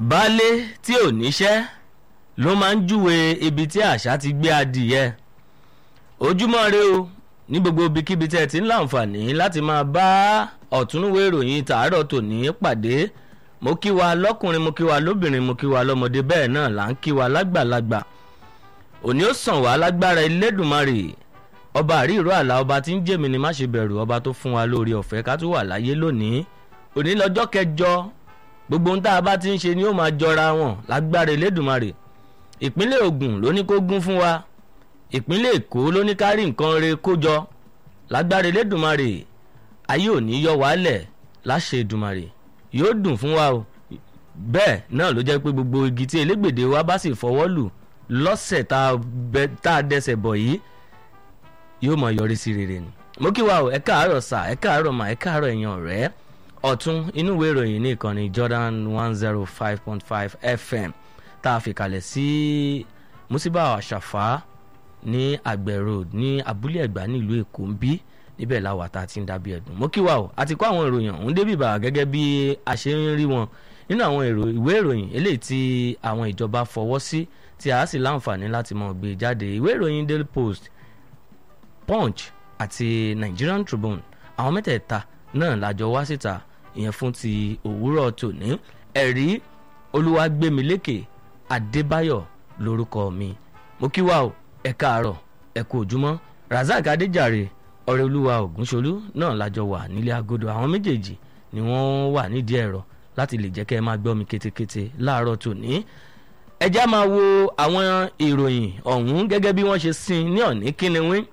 baálé tí ò níṣẹ́ ló máa ń júwe ibi tí àṣà ti gbé adìyẹ ojúmọ́ re o ní gbogbo ibikíbi tẹ́ ẹ ti ń láǹfààní láti máa bá ọ̀túnúwé ìròyìn tàárọ̀ tòní pàdé mo kí wa lọ́kùnrin mo kí wa lóbìnrin mo kí wa lọ́mọdé bẹ́ẹ̀ náà là ń kí wa lágbàlagbà òní ó sàn wá lágbára Elédùmarè ọba àríìró àlà ọba tí ń jèmi ni má ṣe bẹ̀rù ọba tó fún wa lórí ọ̀fẹ́ ká tún wà láyé lónìí òní lọ́jọ́ kẹjọ gbogbo ohun tá a bá ti ń ṣe ni ó máa jọra wọn lágbára Elédùmarè ìpínlẹ̀ Ògùn ló ní kó gún fún wa ìpínlẹ̀ Èkó ló ní ká rí nǹkan re kó jọ lágbára Elédùmarè ayé ò ní yọ wálẹ̀ láṣẹ Èdùmarè yóò dùn fún wa o bẹ́ẹ̀ náà ló jẹ́ pé gbogbo igi tí elégbèdè wa bá sì fọwọ́ lù lọ́sẹ̀ tá a dẹsẹ̀ bọ̀ yìí yóò mọ yọrí sí rere ni mo kí wa o ẹ káàárọ̀ sà ẹ káàárọ̀ mà ẹ káàárọ̀ ẹ̀yin ọ̀rẹ́ ọ̀tún inú ìwé ìròyìn ní ìkànnì Jordan one zero five point five FM tá a fi kalẹ̀ sí musiba àṣàfà ní àgbẹ̀ road ní abúlé ẹ̀gbá nílùú èkó ń bí níbẹ̀ làwà tá a ti ń dábí ẹ̀dùn mo kí wa o àti kó àwọn ìròyìn ọ̀hún débì bá gẹ́gẹ́ bí a ṣe ń rí wọn nínú àwọn ìwé ìròyìn eléyìí tí àwọn ìjọba fọwọ́ sí tí a sì láǹfààní láti mọ̀ gbé jáde ìwé ìròyìn Daily Post Punch àti Nigerian Tribune àwọn mẹ́tẹ̀ẹ̀ta náà lájọ wá síta ìyẹn fún ti òwúrọ̀ tòní ẹ̀rí olúwàgbémilékè adébáyọ̀ lórúkọ mi mo kí wa o ẹ káàárọ̀ ẹ kú òjúmọ́ razak adéjàre ọ̀rẹ́ olúwa ògúnṣolú náà lájọ wà nílé agodo àwọn méjèèjì ni wọ́n wà nídìí ẹ̀rọ láti lè jẹ́ kẹ́ ẹ máa gbọ́ mi kétékété láàárọ̀ tòní ẹ já máa wo àwọn ìròyìn ọ̀hún gẹ́gẹ́ bí wọ́n ṣe sin ní ọ̀ní kíniwín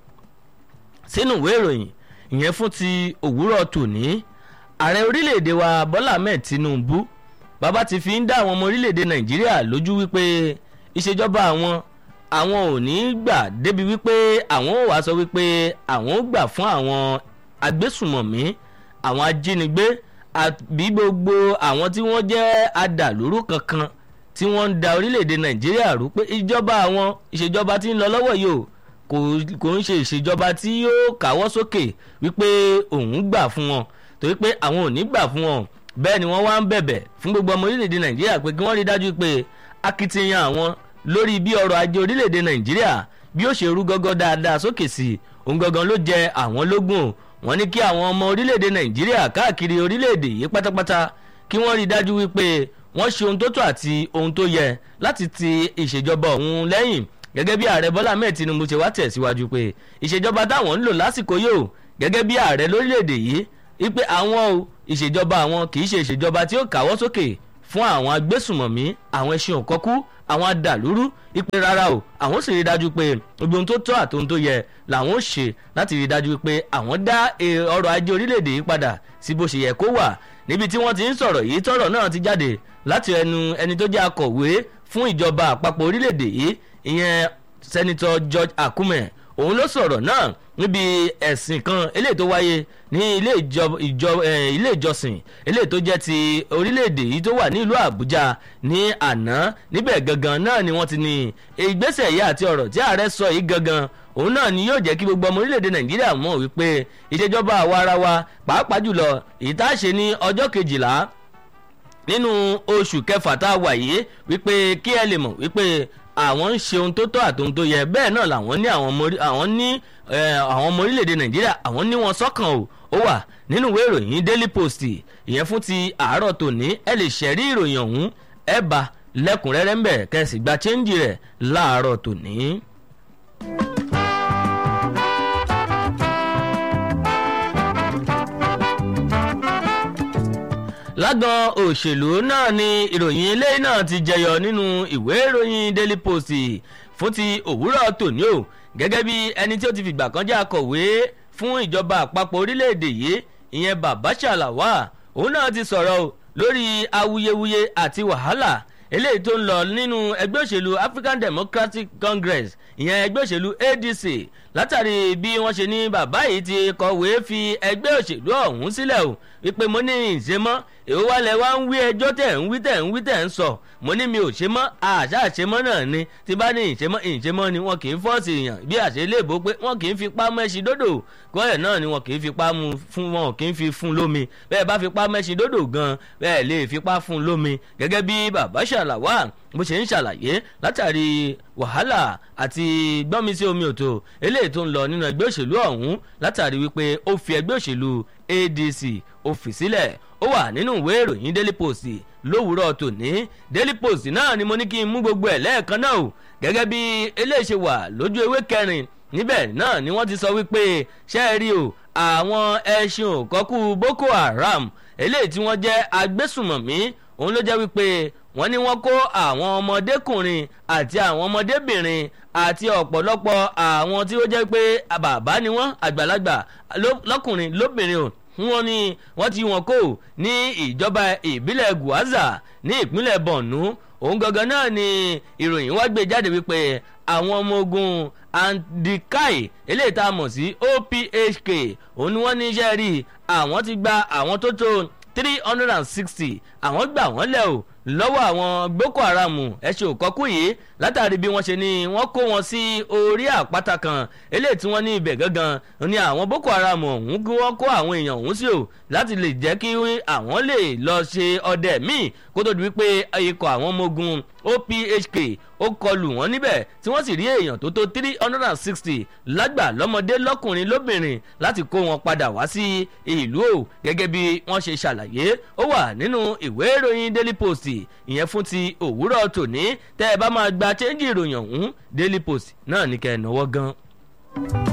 sínú ìwé ìròyìn ìyẹn fún ti òwúrọ̀ tòní ààrẹ orílẹ̀-èdè wa bọ́lá ahmed tinubu bàbá ti fi ń dá àwọn ọmọ orílẹ̀-èdè nàìjíríà lójú wípé ìṣèjọba àwọn àwọn ò ní gbà débi wípé àwọn ò wá sọ wípé àwọn ò gbà fún àwọn agbésùmọ̀mí àwọn ajínigbé àbí gbogbo àwọn tí wọ́n jẹ́ adàlúrú kankan tí wọ́n ń da orílẹ̀-èdè nàìjíríà rú pé ìjọba àwọn ìṣèjọba tí ń lọ lọ́wọ́ yìí o kò ń ṣe ìṣèjọba tí yóò káwọ́ sókè wípé òun gbà fún wọn torí pé àwọn ò ní gbà fún wọn bẹ́ẹ̀ ni wọ́n wá ń bẹ̀bẹ̀ fún gbogbo ọmọ orílẹ̀-èdè nàìjíríà pé kí wọ́n rí dájú pé akitiyan àwọn lórí bí ọrọ̀ ajé orílẹ̀-èdè nàìjíríà bí ó ṣe rú gọ́gọ́ dáadáa sókè sí i òun gangan ló jẹ àwọn lógún wọ́n ní kí àwọn ọmọ orílẹ̀-èdè nàìjíríà káàkiri orílẹ̀-èdè yìí pátápátá kí wọ́n rí dájú wípé wọ́n ṣe ohun tó tọ́ àti ohun tó yẹ láti ti ìṣèjọba ọ̀hún lẹ́yìn gẹ́gẹ́ bí ààrẹ bọ́lá mẹ́ẹ̀ tinubu ṣe wá tẹ̀síwájú pé ìṣèjọba táwọn ń lò lásìkò yóò gẹ́gẹ́ bí ààrẹ lórílẹ̀‐èdè yìí wípé àwọn o ìṣèjọba àwọn kì í ṣe ìṣèjọba tí ó káwọ́ sókè fún àwọn agbésùmọ̀mí àwọn ẹṣin òkọ́kú àwọn adàlúrú wípé rárá o àwọn sì rí dájú pé gbogbo ohun tó tọ́ àti ohun tó yẹ làwọn ó ṣe láti rí dájú pé àwọn dá ọrọ̀ ajé orílẹ̀‐èdè yìí padà sí bó ṣe yẹ kó wà níbi tí wọ́n ti ń sọ̀rọ̀ yìí tọ́rọ̀ náà ti jáde láti ẹnu ẹni tó jẹ́ akọ̀wé fún ìjọba àpapọ̀ orílẹ̀‐èdè yìí ìyẹn sẹ́nitọ́ George Akume òun ló sọ̀rọ̀ náà níbi ẹ̀sìn kan eléyìí tó wáyé ní ilé ìjọsìn eléyìí tó jẹ́ ti orílẹ̀-èdè yìí tó wà ní ìlú Àbújá ní àná níbẹ̀ gangan náà ni wọ́n ti ní ìgbésẹ̀ yìí àti ọ̀rọ̀ tí ààrẹ sọ yìí gangan òun náà ni yóò jẹ́ kí gbogbo ọmọ orílẹ̀-èdè Nàìjíríà mọ̀ wípé ìṣèjọba àwa ara wa pàápàá jùlọ èyí tá a ṣe ní ọjọ́ kejìlá nínú oṣù kẹfà tá a wà yìí wípé kí ẹ lè mọ̀ wípé àwọn ń ṣe ohun tó tọ́ àti ohun tó yẹ bẹ́ẹ̀ náà làwọn ní àwọn ní àwọn ọmọ orílẹ̀-èdè nàìjíríà àwọn ní wọn sọ́kàn o ó wà nínú ìwé ìròyìn daily post ìyẹn fún ti àárọ̀ tòní ẹ lè ṣẹ̀rí ìròyìn ọ̀hún ẹ bá lẹ́kùnrẹ́rẹ́ ń bẹ̀ kẹ́sì gba chẹ́ńjì rẹ̀ láàárọ̀ tòní. lágbọn òṣèlú náà ni ìròyìn ilé náà ti jẹyọ nínú ìwé ìròyìn daily post fún ti òwúrọ̀ tòní o gẹ́gẹ́ bí ẹni tí ó ti fìgbà kan jẹ́ akọ̀wé fún ìjọba àpapọ̀ orílẹ̀-èdè yìí ìyẹn Babasha Lawal òun náà ti sọ̀rọ̀ o lórí awuyewuye àti wàhálà eléyìí tó ń lọ nínú ẹgbẹ́ òṣèlú African Democratic Congress ìyẹn ẹgbẹ́ òṣèlú ADC látàrí bí wọ́n ṣe ní bàbá yìí ti kọ̀wé fi ẹgbẹ́ òṣèlú ọ̀hún sílẹ̀ o wípé mo ní ìṣe mọ́ èwo wá lẹ wá ń wí ẹjọ́ tẹ̀ ń wí tẹ̀ ń wí tẹ̀ ń sọ mo ní mi ò ṣe mọ́ àṣà àṣemọ́ náà ni tí bá ní ìṣemọ́ ìṣemọ́ ni wọn kì í fọ́ọ̀sì èèyàn bí àṣẹ léèbó pé wọn kì í fipá mẹ́ṣin dódò kọ́yẹ̀ náà ni wọn kì í fipá mu fún wọn kì í fi fún lómi bẹ́ẹ̀ bá fipá mẹ́ṣin dódò gan bẹ́ẹ̀ lè fipá fún lómi gẹ́gẹ́ bí bàbá ṣàlàwà bó ṣe ń ṣàlàyé látàrí wàhálà àti gbọ́nmi sí omi òtò eléyìí tó ń lọ nínú ẹgbẹ́ òṣèlú ọ̀hún látàrí wípé ó fi ẹgbẹ́ òṣèlú adc ó fi sílẹ̀ ó wà nínú ìwé ìròyìn daily post lówùúrọ̀ tòní daily post náà ni mo ní kí n mú gbogbo ẹ̀ lẹ́ẹ̀kan náà o gẹ́gẹ́ bí eléyìí ṣe wà lójú ewé kẹrin níbẹ̀ náà ni wọ́n ti sọ wípé ṣe é rí o àwọn ẹṣin òkọ́kú boko haram eléyìí tí wọ́n jẹ́ agbésùmọ̀mí òun ló jẹ́ wípé wọ́n ní wọ́n kó àwọn ọmọdékùnrin àti àwọn ọmọdébìnrin àti ọ̀pọ̀lọpọ̀ àwọn tí ó jẹ́ pé bàbá ni wọ́n àgbàlagbà lọ́kùnrin lóbìnrin o wọ́n ní wọ́n ti wọn kó ní ìjọba ìbílẹ̀ guaza ní ìpínlẹ̀ borno òun gangan náà ni ìròyìn wá gbé jáde wípé àwọn ọmọ ogun andikai eléyìí tá a mọ̀ sí ophk òun ni wọ́n ní iṣẹ́ rí àwọn ti gba àwọn tó tó three hundred and sixty àwọn gbà wọ́n lẹ̀ o lọ́wọ́ àwọn boko haram ẹ̀ṣẹ̀ òkọ́kù yìí látàrí bí wọ́n ṣe ní wọ́n kó wọn sí orí àpáta kan eléyìí tí wọ́n ní ibẹ̀ gangan ní àwọn boko haram ọ̀hún kí wọ́n kó àwọn èèyàn ọ̀hún sí o láti lè jẹ́ kí àwọn lè lọ ṣe ọdẹ míì kó tó di wípé ikọ̀ àwọn ọmọ ogun ophk ó kọlù wọn níbẹ̀ tí wọ́n sì rí èèyàn tó tó three hundred and sixty lágbà lọ́mọdé lọ́kùnrin lóbìnrin láti kó wọn padà wá sí ìlú o gẹ́gẹ́ bí wọ́n ṣe ṣàlàyé ó wà nínú ìwé ìròyìn daily post ìyẹn fún ti òwúrọ̀ tòní tẹ́ ẹ bá máa gba chẹ́ńjì ìròyìn ọ̀hún daily post náà ní kẹ́ ẹ̀ náwó gan.